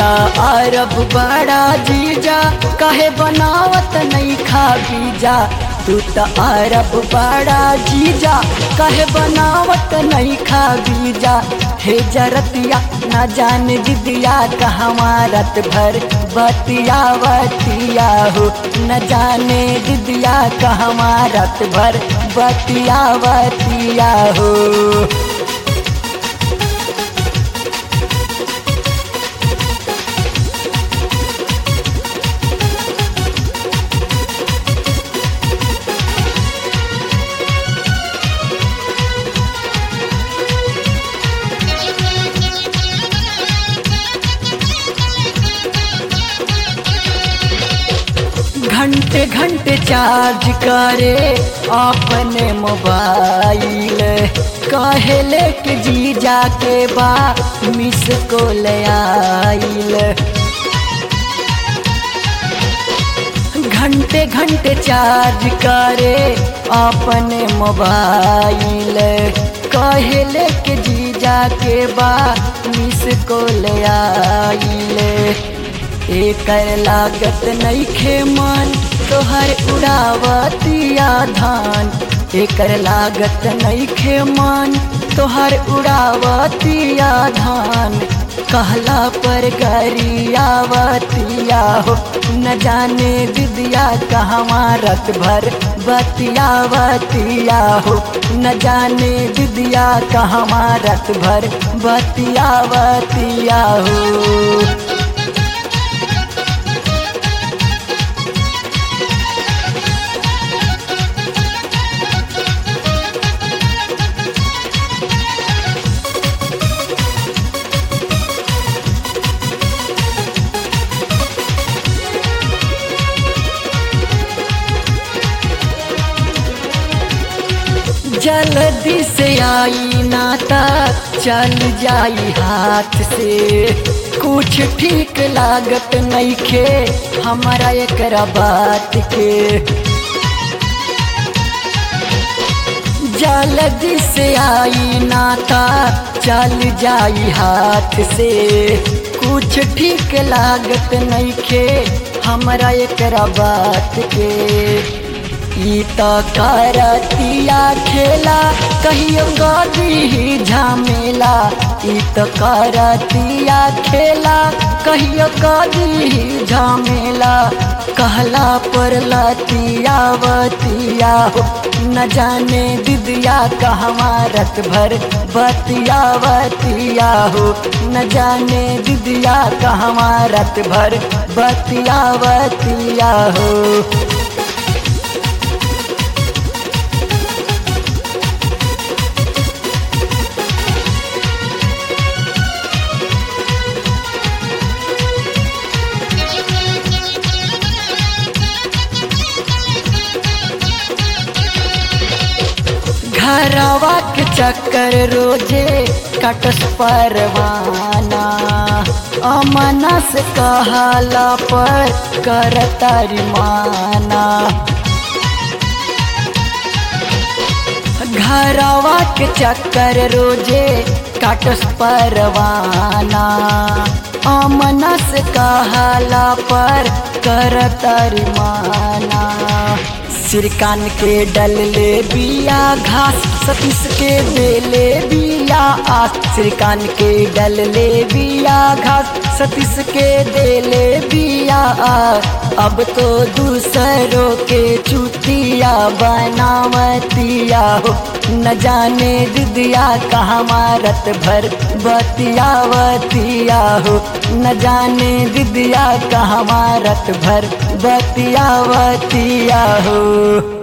त अरब बड़ा जीजा कहे बनावत नहीं खा बीजा तू त अरब बड़ा जीजा कहे बनावत नहीं खा बीजा हे जरतिया न जान दिदिया कहवा रत भर बतिया बतिया हो न जाने दिदिया कहवा रत भर बतिया बतिया हो घंटे घंटे चार्ज करे अपने मोबाइल कहले के जी जाके बा मिस को ले आइल घंटे घंटे चार्ज करे अपने मोबाइल कहले के जी जाके बा मिस को ले आइल एकर लागत नईखे मन तोहर उड़ावतिया धान एकर लागत नईखे मन तोहर उड़ावतिया धान कहला पर गरियावतिया हो न जाने दिदिया कहवा रत भर बतियावतिया हो न जाने दिदिया कहवा रत भर बतियावतिया हो जल्दी से आई ना तक चल जाई हाथ से कुछ ठीक लागत नहीं खे हमारा एक बात के जल्दी से आई ना तक चल जाई हाथ से कुछ ठीक लागत नहीं खे हमारा एक बात के ई त करतिया खेला कहियो गदी झामेला ई त करतिया खेला कहियो गदी झामेला कहला पर लतिया बतिया हो न जाने दिदिया कहवा रत भर बतिया बतिया हो न जाने दिदिया कहवा रत भर बतिया बतिया हो घरवा के चक्कर रोजे कटस परवाना अमना से कहला पर करतारी माना घरवा के चक्कर रोजे काटस परवाना अमना से कहला पर करतारी माना सिरकान के डल ले बिया घास सतीश के बेले बिया आस सिरकान के डल ले बिया घास सतीश के देले बिया आ अब तो दूसरों के चुतिया बनावतिया हो न जाने दिदिया कहाँ मारत भर बतियावतिया हो न जाने दिदिया कहाँ मारत भर बतियावतिया हो